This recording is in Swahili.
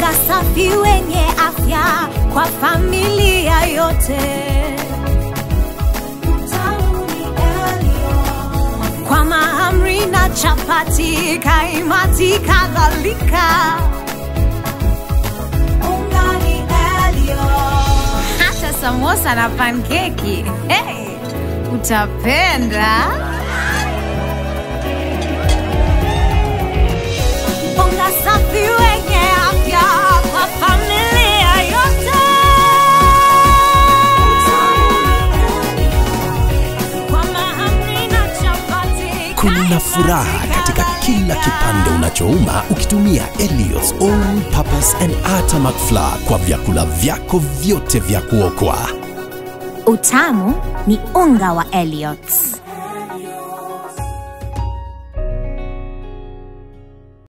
unga safi wenye afya kwa familia yote. Kwa mahamri na chapati, kaimati kadhalika. Unga ni Elliot. Hata samosa na pankeki. Hey, utapenda. Unga safi wenye afya kwa familia yote. Kwa mahamri na chapati, Kuna furaha kaimati katika kila kipande unachouma ukitumia Ellio's All Purpose and Artamak Flour kwa vyakula vyako vyote vya kuokwa. Utamu ni unga wa Elliots.